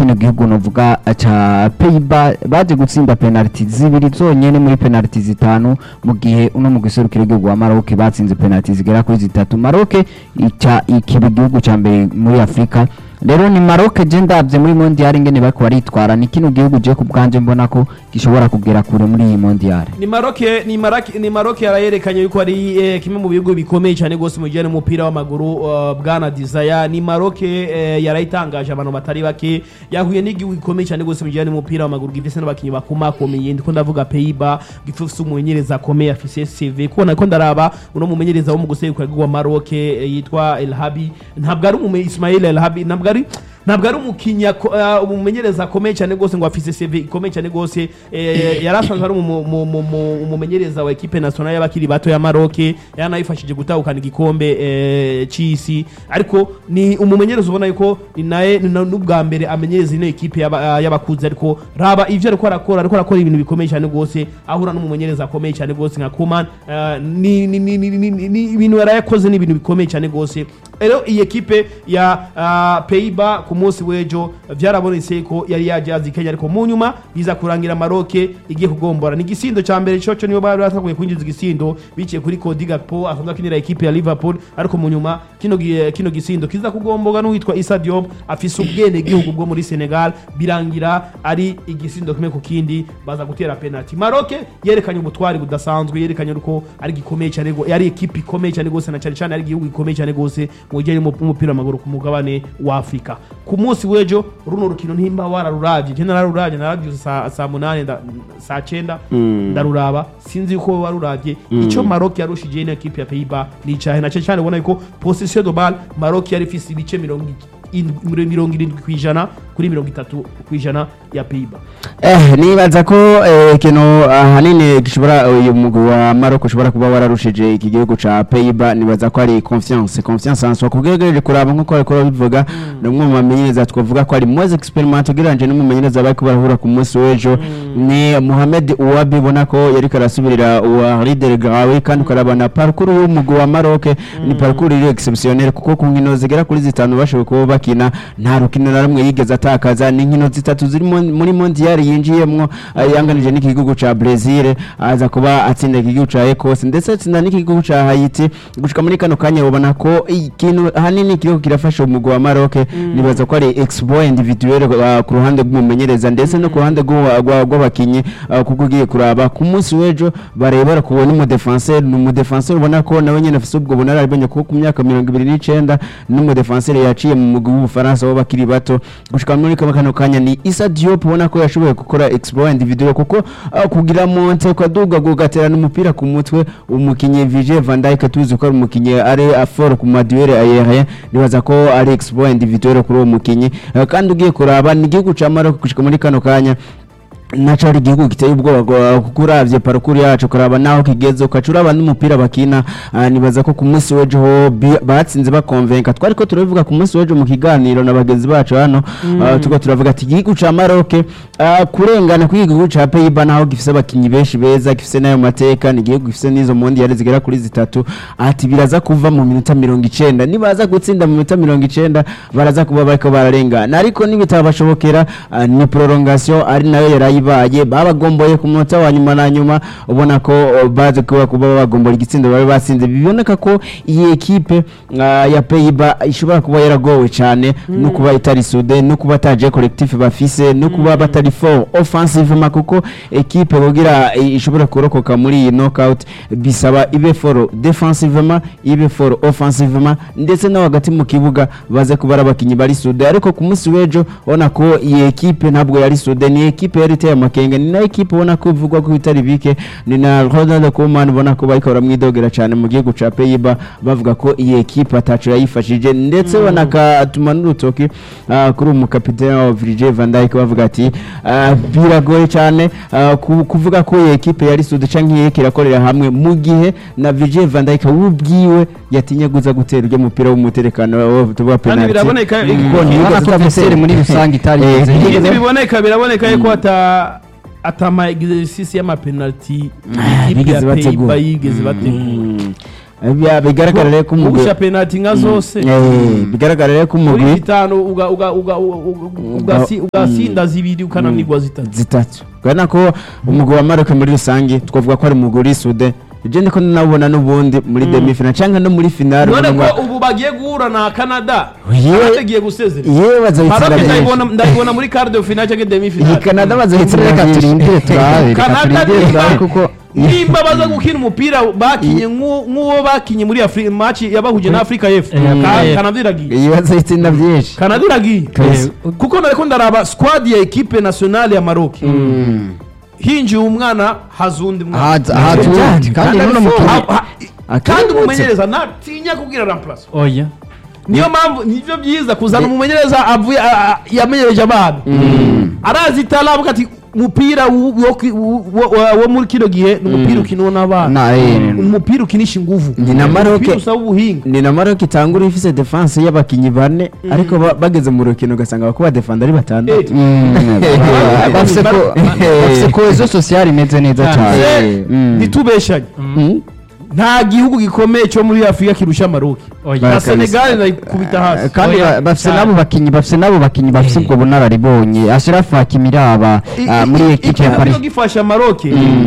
kino gihugu novuga ca Peiba baje gutsinda penalty zibiri zonyene muri penalty zitanu mu gihe uno mu giserukiro igihugu wa Maroc batsinze penalty zigera kuri zitatu Maroc ica ikiba igihugu ca mbere muri Afrika rero ni Maroc je ndavye muri mondial ingene bariko baritwara ni kino gihugu je ku bwanje mbona ko gishobora kugera kure muri iyi mondial ni Maroc ni Maroc ni Maroc yarayerekanye yuko ari eh, kimwe mu bihugu bikomeye cyane gose mu gihe n'umupira w'amaguru uh, bwana Desire ni Maroc eh, yarayitangaje abantu batari bake yahuye n'igihugu gikomeye cyane gose mu gihe n'umupira w'amaguru gifise n'abakinyi bakomakomeye ndiko ndavuga Peiba gifise umumenyereza akomeye afise CV kubona ko ndaraba uno mumenyereza wo mu guserukira wa Maroc eh, yitwa El Habi ntabwo ari umume Ismail El Habi ntabwo ari ntabwo ari umukinnyi ako- ah, umumenyereza akomeye cyane rwose ngo afise CV ikomeye cyane rwose eh, yari asanzwe ari umu- mu- mu- mu- umumenyereza wa ekipe nationale y'abakiri bato ya Maroc yanayifashije gutahukana igikombe eh, c'isi ariko ni umumenyereza ubona yuko ni naye ni na- n'ubwa mbere amenyereza ino ekipe y'aba- ah, y'abakuze ariko raba ivyo ariko arakora ariko arakora ibintu bikomeye cyane rwose ahura n'umumenyereza akomeye cyane rwose nka Koeman eh, ni ni- ni- ni- ni- ni- ni ibintu yarayakoze ni ibintu bikomeye cyane rwose rero iyi ekipe ya ah, Peiba ku munsi w'ejo byarabonetse ko yari yaje azi Kenya ariko mu nyuma biza kurangira Maroc igiye kugombora ni igisindo ca mbere cyo niyo bari batakuye kwinjiza igisindo biciye kuri Cody Gakpo asanzwe akinira ekipe ya Liverpool ariko mu nyuma kino gi- kino gisindo kiza kugomboga n'uwitwa Issa Diop afise ubwene gihugu bwo muri Senegal birangira ari igisindo kimwe ku kindi baza gutera penalty Maroc yerekanye ubutwari budasanzwe yerekanye uko ari gikomeye cyane go- yari ekipe ikomeye cyane gose na cyane cyane ari igihugu gikomeye cyane gose mu bijyanye n'umupira w'amaguru ku mugabane wa Afrika ku munsi w'ejo runo rukino ntimba wararuravye je nararuravye naravyuse saa saa munane nda- saa cenda ndaruraba sinzi yuko waruravye ico Maroc yarushije ino ekipe ya Peiba ni icahe na cyane cyane ubona yuko possession de balle Maroc yari ifise ibice mirongo indwi- mirongo irindwi kw'ijana kuri mirongo itatu kw'ijana ya Peiba Eh, nibaza ko eh, ikintu ahanini gishobora uyu mugwi wa Maroc ushobora kuba wararushije iki gihugu ca Peiba nibaza ko ari confiance confiance en soi kugeregeje kuraba nkuko ariko bivuga ni umwe mu bamenyereza twavuga ko ari moins experimenté ugereranyije n'umumenyereza bariko barahura ku munsi w'ejo ni Mohamed Ouabi ubona ko yariko arasubirira uwa Ridel Gawi kandi ukaraba na parcours y'umugwi wa Maroc ni parcours iri exceptionnel kuko ku nkino zigera kuri zitanu bashoboye kuba bakina nta rukino na rumwe yigeze atakaza ni inkino zitatu ziri mu- muri mondial yinjiyemwo eh, yanganije n'igihugu ca Brazil aza kuba atsinda igihugu ca Ecosse ndetse atsinda n'igihugu ca Haiti gushika muri kano kanya ubona ko ikintu ahanini kiriko kirafasha umugwi wa Maroc nibaza ko ari exploit individuel uh, ku ruhande rw'umumenyereza ndetse no ku ruhande rw'uwa- rwa- rw'abakinyi uh, kuko ugiye kuraba ku munsi w'ejo barebera kubona umudefenseur ni umudefenseur ubona ko nawe nyene afise ubwo bunararibonye kuko ku myaka mirongo ibiri n'icenda n'umudefenseur yaciye mu mugwi w'ubufaransa w'abakiri bato gushika muri kano kano kanya ni Issa Diop ubona ko yashoboye gukora exploit individuel kuko uh, kugira monte kwaduga gugaterana umupira ku mutwe umukinyi Virgil van Dijk tuzi ko ari umukinyi ari aforo ku maduere aérien nibaza ko ari exploit individuel kuri uwo mukinyi Uh, kandi ugiye kuraba ni igihugu ca Maroc gushika muri kano kanya naco ari igihugu giteye ubwoba bwa- kuko uravye parukuru yacu kuraba naho kigeze ukaca uraba n'umupira bakina ah, nibaza ko ku munsi w'ejo ho bi- batsinze bakonvenka twariko turabivuga ku munsi w'ejo mu kiganiro na bagenzi bacu hano ah, turiko turavuga ati igihugu ca Maroc ah, kurengana kuri igihugu ca Peiba naho gifise abakinyi benshi beza gifise nayo mateka ni igihugu gifise n'izo mondial zigera kuri zitatu ati biraza kuva mu minota mirongo icenda nibaza gutsinda mu minota mirongo icenda baraza kuba bariko bararengana ariko nibitabashobokera ah, ni prolongation ari nayo yarayibaye babagomboye ku munota wa nyuma na nyuma ubona ko oh, baje kuba kuba bagombora igitsindo bari batsinze biboneka ko iyi ekipe ah, ya Peiba ishobora kuba yaragowe cyane no kuba itari sude no kuba ataje collectif bafise no kuba batari fort offensivement kuko ekipe bogira eh, ishobora kurokoka muri iyi knockout bisaba ibe fort defensivement ibe fort offensivement ndetse no hagati mu kibuga baze kuba ari abakinyi bari sude ariko ku munsi w'ejo ubona ko iyi ekipe ntabwo yari sude ni ekipe yari iteye amakenga ni na ekipe ubona ko ivugwa ko itari bike ni na Ronald Koeman ubona ko bariko baramwidogera cyane mu gihugu ca Peiba bavuga ko iyi ekipe ataco yayifashije ndetse banakatuma n'urutoki ah, kuri umukapitene wa Virgil van Dijk bavuga ati ah, biragoye cyane ah, ku- kuvuga ko iyi ekipe yari sude canke iyi irakorera hamwe mu gihe na Virgil van Dijk we ubwiwe yatinye guza gutera uryo mupira w'umutekano wo tuba penalty biraboneka- Kuko Mm. ntiyigeze Urabona ko atera- Veseli muri rusange itari Eh, imeze ntiyigeze- ikindi biboneka biraboneka yuko ata atama exercice y'amapenalty ikipe ya bigeze bategura. Peiba yigeze bategura Mm. Bya- bigaragara rero ko umugwi ugusha penalty nka zose Eh, bigaragara rero ko muri umugwi zitanu uga- uga- uga- uga- ugasi- ugasinda zibiri ukananirwa zitatu zitatu urabona ko umugwi wa Maroc muri rusange twavuga ko ari umugwi uri sude ibyo ndiko nawubona n'ubundi muri demi final cyangwa no muri final none ubona ko ubu bagiye guhura na canada Yewe- bategiye gusezera yewe bazahitsira Maroc byinshi ndayibona ndayibona muri quart de finale cyangwa demi iyi finale Canada bazahitsira reka byinshi turindire turabe reka Canada turindire turabe nimba kuko nimba baza gukina umupira bakinye nk'uwo nk'uwo bakinye muri Afri- match yabahuje na Africa y'Epfo Eh, Ka- eh. Canada iragiye iyi bazahitsinda byinshi Canada iragiye Eh, kuko nareko ndaraba squad ya equipe nationale ya Maroc hinjiye umwana hazundi mwana haza haza uwundi kandi n'uno mukinnyi Ha- ha- Akiri kandi muto. umumenyereza ntatinya kubwira remplace oya niyo mpamvu nivyo byiza kuzana umumenyereza avuye a- a- yamenyereje abana arazi itaravuga ati umupira wo- wo ki- wo- wo- wo muri kino gihe ni umupira ukinwa n'abana na eh, umupira ukinisha inguvu Ni na Maroc- umupira usaba ubuhinga ni na Maroc itangura ifise defense y'abakinyi bane ariko ba- bageze mu rukino ugasanga abako badefanda ari batandatu mm, Eh, bafise ko eh, bafise cohesion sociale imeze neza Ah, cyane Se, Mm. ntitubeshanye Mm. nta gihugu gikomeye cyo muri afurika kirusha Maroc oya na Kabisa. senegal nayikubita hasi kandi Oya, ba- bafise cyane. n'abo bakinyi bafise n'abo bakinyi bafise ubwo bunararibonye ashirafu hakimiraba I- ah, i- muri i- ekipe ya ikintu paris cyo gifasha Maroc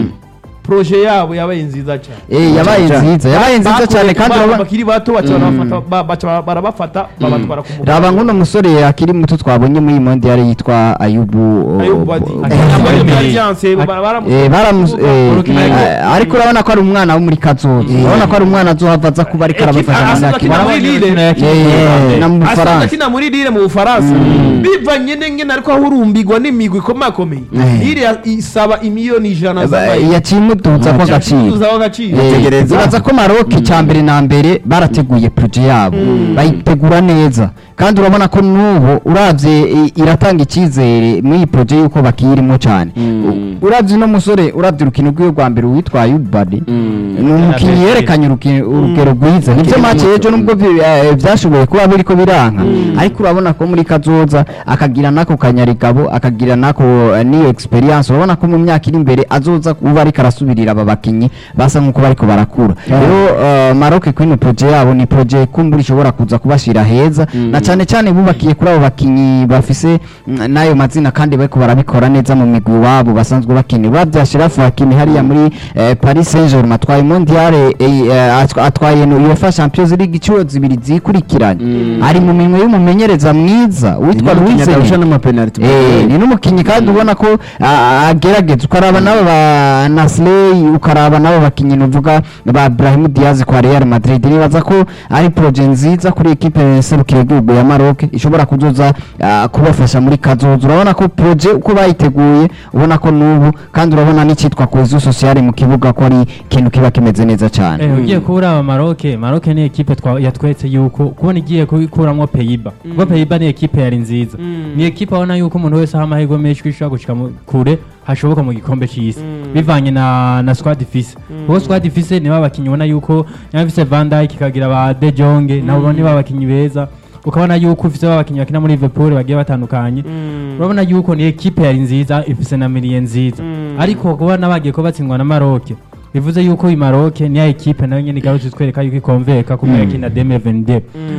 proje yabo yabaye nziza cyane Eh, yabaye nziza yabaye nziza Bakuye cyane ku kandi bana urabona bakiri bato baca barabafata- ba- baca barabafata babatwara ku mugabo raba nk'uno musore akiri muto twabonye muri mondial yitwa ayubu Ayubu Badi. oh, Akina Ntabwo ari muri muri Algeria. Alliance, ba- baramu- Eh, baramu- eh, Urukino eh, ariko- ariko urabona ko ari umwana wo muri kazoza urabona ko ari umwana azohava aza kuba ariko Ekipa- arabafasha mu asanzwe myaka akina muri ibiri Lille. Eh, na mu asanzwe bufaransa akina muri Lille mu bufaransa bivanye n'ingene ariko ahurumbirwa n'imigwi ikomakomeye Eh. Lille ya- isaba imiliyoni ijana Ba- z'amayero yaciye imuduza ko agaciro Yacuruzaho agaciro Eh, Bategereza. ibaza ko maroc cya mbere na mbere barateguye proje yabo bayitegura neza kandi urabona ko n'ubu uravye i- iratanga icyizere muri iyi proje yuko bakiyirimo cyane U- uravye uno musore uravye urukino rwiwe rwa mbere witwa yubadi ni umukinnyi yerekanye uruki- urugero rwiza nivyo make ejo nubwo bi- eh, vyashoboye kuba biriko biranka ariko urabona ko muri kazoza akagira nako kanyarigabo akagira nako eh, niyo experience urabona ko mu myaka iri imbere azoza kuba ariko arasubirira aba bakinyi basa nk'uko bariko barakura rero eh, Maroc kwino proje yabo ni proje kumbura ishobora kuza kubashira heza na cyane cyane bubakiye kuri abo bakinyi bafise mm, n'ayo mazina kandi bariko barabikora neza mu migwi wabo basanzwe bakina uravye Shirafu Hakimi hariya muri eh, Paris Saint-Germain atwaye mondial eh, eh, atwa- atwaye no UEFA Champions League inshuro zibiri zikurikiranye ari mu minwe y'umumenyereza mwiza witwa Luis arusha Enrique n'amapenaliti Eh, ni n'umukinnyi kandi ubona ko ah, agerageza ukaraba n'abo ba Nasley ukaraba n'abo bakinnyi nuvuga ba Brahim Diaz kwa Real Madrid nibaza ko ari proje nziza kuri equipe serukira igihugu ya Maroc ishobora kuzoza ah, kubafasha muri kazoza urabona ko proje uko bayiteguye ubona ko n'ubu kandi urabona n'icyitwa cohesion sociale mu kibuga ko ari ikintu kiba kimeze neza cyane Eh, ugiye kuba uraba Maroc Maroc ni ekipe twa- yatweretse yuko kubona igiye kubikuramo Peyiba kuko Peyiba ni ekipe yari nziza ni ekipe abona yuko umuntu wese aho amahirwe menshi ko ishobora gushika mu- kure hashoboka mu gikombe c'isi bivanye na na squad ifise kuko squad ifise niba abakinnyi ubona yuko niba ifise Van Dijk ikagira ba De Jong nabo niba abakinnyi beza ukabona yuko ufise abakinnyi bakina muri Liverpool bagiye batandukanye urabona yuko ni ekipe yari nziza ifise na miliye nziza ariko kubona bagiye ko batsindwa na Maroc bivuze yuko i Maroc ni ya ekipe nayo nyene igarutse twereka yuko ikonveka kumwe yakina 2022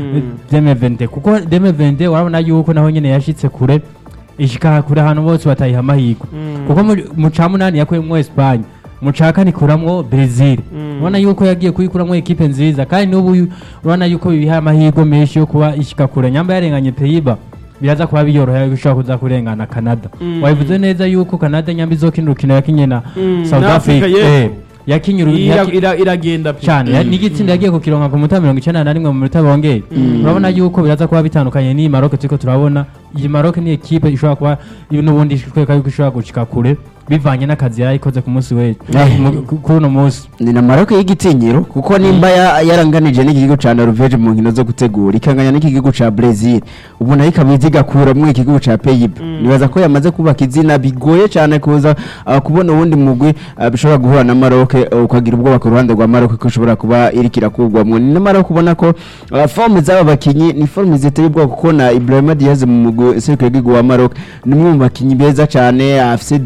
2022 kuko 2022 urabona yuko naho nyene yashitse kure ishika kure ahantu bose batayiha amahirwe kuko mu- mu ca munani yakuyemwo Espagne mu ca kane ikuramwo Brazil urabona yuko yagiye kuyikuramwo ekipe nziza kandi n'ubu yu- urabona yuko bibiha amahirwe menshi yo kuba ishika kure nyamba yarenganye Peyiba biraza kuba biyorohera yuko ishobora kuza kurengana Canada wabivuze neza yuko Canada nyamba izokina urukino yakinye na South na Africa Africa y'Epfo. eh, yakinye uru- Ira- yaki- ira- iragenda pe cyane ya- n'igitsinda yagiye kukironka ku minota mirongo icyenda na rimwe mu minota bongeye urabona yuko biraza kuba bitandukanye n'iyi Maroc turiko turabona iyi Maroc ni ekipe ishobora kuba iyo n'ubundi twereka yuko ishobora gushika kure bivanye n'akazi yari ikoze ku munsi w'ejo mu- ku- kuri uno munsi ni na Maroc y'igitinyiro kuko nimba ya- yaranganije n'igihugu ca Norvege mu nkino zo gutegura ikanganya n'igihugu ca Brazil ubu nayo ikaba iza igakuramwo igihugu ca Pays-Bas nibaza ko yamaze kubaka izina bigoye cyane kuza ah, kubona uwundi mugwi ah, bishobora guhura na Maroc eh, ukagira ubwoba ku ruhande rwa Maroc ko ishobora kuba iriko irakugwamwo ni na Maroc ubona ko ah, forme z'aba bakinyi ni forme ziteye ubwoba kuko na Ibrahima Diaz mu mugwi serukira igihugu wa Maroc ni umwe mu bakinyi beza cyane afise dio nziza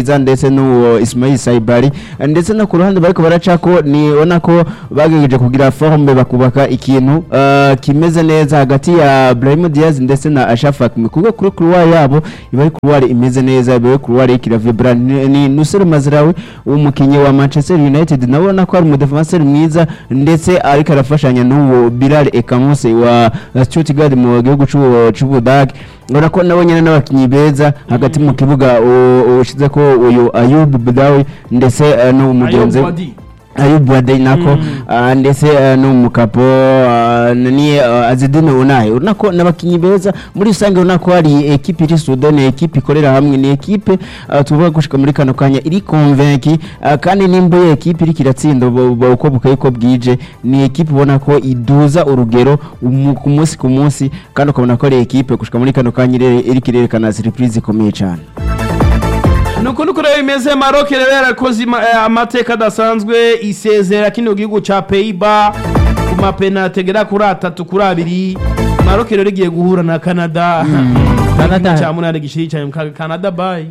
mwiza ndetse n'uwo Ismail Saibari ndetse no ku ruhande bariko baracako ni ubona ko bagerageje kugira forme bakubaka ikintu eh, kimeze neza hagati ya Brahim Diaz ndetse na Ashraf Hakimi kuko kuri couloir yabo iba ari couloir imeze neza iba ari couloir y'ikiravuye brand ni ni Nusser Mazraoui umukinyi wa Manchester United nawe ubona ko ari umudefenseur mwiza ndetse ariko arafashanya n'uwo Bilal Ekamuse wa Stuttgart mu gihugu c'u- c'Ubudage urabona ko nabo nyene n'abakinyi beza hagati mu kibuga u- ushize ko uyu Ayub Badawi ndetse eh, n'umugenzi Ayo Wadi. Ayub Wade nako ah, ndetse eh, n'umukapo ah, ni ah, Azedine Unaye urabona ko n'abakinyi beza muri rusange urabona ko hari ekipe iri Sudan ni ekipe ikorera hamwe ni ekipe ah, tuvuga gushika muri kano kanya iri convaincu ah, kandi nimba iyo ekipe iri kiratsinda ubu- ubu- uko bukeye ko bwije ni ekipe ubona ko iduza urugero umu- ku munsi ku munsi kandi ukabona ko ari ekipe gushika muri kano kanya ire- iri kirerekana surprise ikomeye cyane nuko nuko rero bimeze maroc rero yarakoze ima- eh, amateka adasanzwe isezera kino gihugu ca peiba ku mapenalite agera kuri atatu kuri abiri maroc rero igiye guhura na canada Canada. cya munani gishiri cyane Ka- canada bayi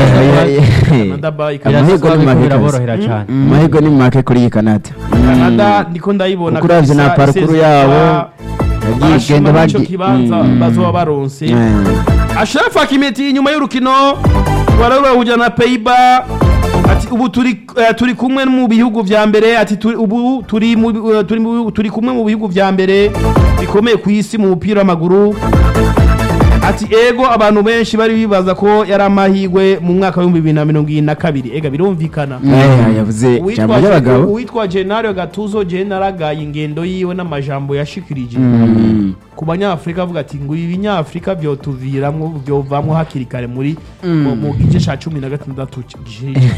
canada bayi Amahirwe ni make biraborohera cyane amahirwe ni make kuri iyi kanada canada ndiko ndayibona Kuko uravye na kabisa, parcours isezera yabo, barashima yagiye igenda n'ico bagi- kibanza Mm. bazoba baronse Eh. Ashraf Hakimi ati nyuma y'urukino warabura kujya na Peiba ati ubu turi eh, turi kumwe mu bihugu vya mbere ati turi, ubu turi mu eh, turi mu bihugu- turi kumwe mu bihugu vya mbere bikomeye ku isi mu mupira w'amaguru ati ego abantu benshi bari bibaza ko yari amahirwe mu mwaka w'ibihumbi bibiri na mirongo irindwi na kabiri ega birumvikana Eh, yavuze ijambo Uwitwa- ry'abagabo uwitwa Genario Gatuzo je naragaye ingendo yiwe n'amajambo yashikirije ku banyafurika avuga ati ngo ibi binyafurika vyotuviramwo vyovamwo hakiri kare muri mu- mu gice ca cumi na gatandatu gishiri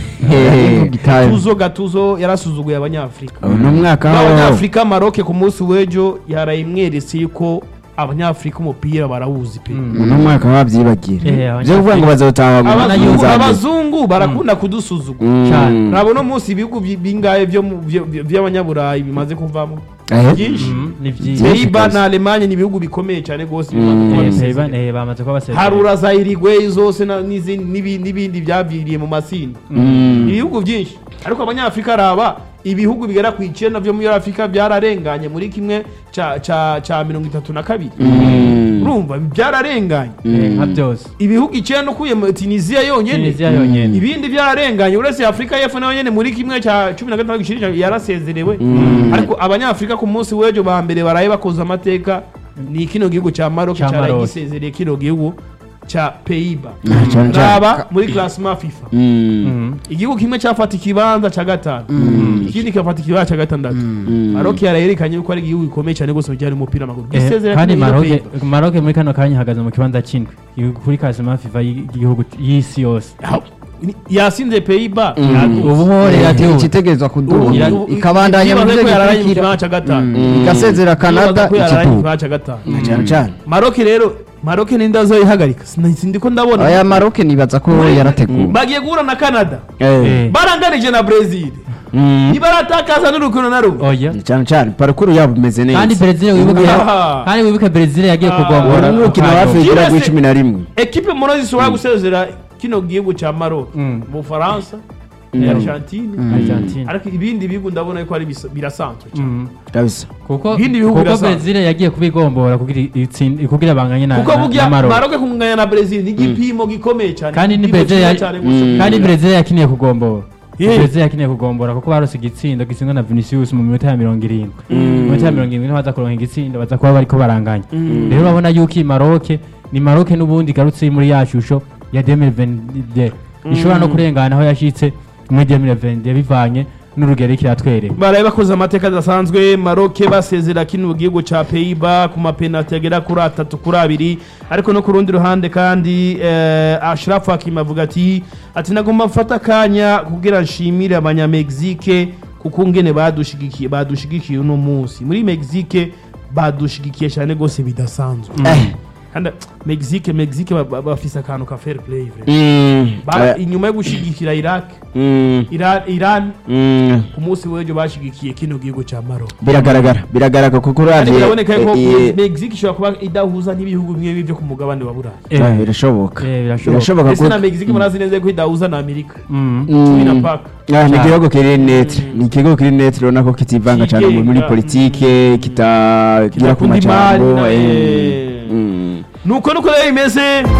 Gatuzo Gatuzo yarasuzuguye abanyafurika uno mwaka ho abanyafurika Maroc ku munsi w'ejo yarayimweretse yuko abanyafurika umupira barawuzi pe uno mwaka wabyibagira Eh, byo kuvuga ngo bazotaha mu abazungu Zambia. abazungu barakunda kudusuzugura Mm. Cyane. ntabwo no munsi ibihugu bi- bingahe byo mu- byo- byo- by'abanyaburayi bimaze kuvamo Eh? byinshi Mm, ni byiza Byinshi Peiba kabisa. na Alemanya ni ibihugu bikomeye cyane rwose bimaze Mm. kuba Eh, bisezerera. Peiba, eh, bamaze kuba basezerera harura za irigwe zose na- n'izindi- n'ibi- n'ibindi byaviriye mu masinda Mm. ibihugu byinshi ariko abanyafurika araba ibihugu bigera ku icyenda byo muri afurika byararenganye muri kimwe ca- ca ca mirongo itatu na kabiri Mm. urumva byararenganye Eh, nka byose ibihugu icyenda ukuye mu tunisiya yonyine tunisiya yonyine ibindi byararenganye uretse afurika y'epfo nayo nyene muri kimwe cya cumi na gatandatu gishirira yarasezerewe ariko abanyafurika ku munsi w'ejo ba mbere baraye bakoze amateka ni kino gihugu cya maroc Ca cyaraye Maroc. gisezereye kino gihugu cya peiba Ah, cyane cyane. raba muri classement fifa Mm. Mm. igihugu kimwe cyafata ikibanza cya gatanu ikindi kigafata ikibanza cya gatandatu maroc yarayerekanye yuko ari igihugu gikomeye cyane rwose mu bijyanye n'umupira w'amaguru Eh, gisezerera kandi kino gihugu Maroc Peiba. Maroc muri kano kanya ihagaze mu kibanza cy'indwi Igihugu- kuri kasima fifa y'igihugu y'isi yose Aho, ni- yasinze peiba ubu ho rero ikitegerezwa kuduha Ira- ikabandanya mu mu byo yararaye mu gikurikira kibanza cya gatanu igasezera Canada kanada ko yararaye mu ikiduha kibanza cya gatanu cyane cyane Maroc rero Maroc ninde azoyihagarika Sina- sindiko ndabona aya maroke nibaza ko yarateguwe bagiye guhura na Canada Eh. Eh, baranganije na Brazil Mm. ntibaratakaza n'urukino na rumwe oya cyane cyane parukuru yabo imeze neza kandi Brazil wibuke Ah. kandi wibuke Brazil yagiye Ah. kugombora uru ni urukino hafi igera kuri cumi na rimwe ekipe muno zishobora gusezera kino gihugu cya Maroc Mm. mu Bufaransa Mm. Argentine Argentine ariko ibindi bihugu ndabona yuko ari bisa- birasanzwe cyane Mm. kabisa kuko Ibindi bihugu kuko birasanzwe. Brazil yagiye kubigombora kugira itsinde kugira banganye na kuko na- burya na Maroc Maroc kunganya na Brazil ni igipimo gikomeye cyane kandi ni Igipimo Brazil cyiza ya- cyane Mm. gusumba kandi ibindi. Brazil yakiniye kugombora Yeah. Brazil yakiniye kugombora kuko barose igitsindo gitsindwa na Vinicius mu minota ya mirongo irindwi mu minota ya mirongo irindwi niho baza kuronka igitsindo baza kuba bariko baranganya rero urabona yuko iyi Maroc ni Maroc n'ubundi igarutse muri ya shusho ya 2022 ishobora no kurengana aho yashitse muri 2022 bivanye n'urugero ikiratwereka baraye bakoze amateka adasanzwe maroke basezera kino gihugu cya peyiba ku mapenaliti agera kuri atatu kuri abiri ariko no ku rundi ruhande kandi eh, ashirafu hakim avuga ati ati nagomba mfata akanya kugira nshimire abanyamegizike kuko ngene badushigikiye badushigikiye uno munsi muri megizike badushigikiye cyane rwose bidasanzwe Eh, kandi Mexique Mexique ba- ba- bafise akantu ka fair play vraiment. Mm, Ba- eh, inyuma yo gushigikira Iraq mm, Iran Iran mm. ku munsi w'ejo bashigikiye kino gihugu ca Maroc biragaragara biragaragara kuko kandi uravye biraboneka ko eh, eh, Mexique ishobora kuba idahuza n'ibihugu bimwe bivyo ku mugabane wa Burayi Eh, ah, birashoboka Eh, birashoboka. birashoboka ndetse ko na Mexique murazi neza ko idahuza na Amerika mm. cumi na Mm. paka Ah, ni Cyane. igihugu kiri netre ni ikigo kiri netre urabona ko kitivanga cyane muri- muri Kigenga. politike kitagira ku Kidakunda imari majambo na- eh. eh. Mm. nuko nuko rero imeze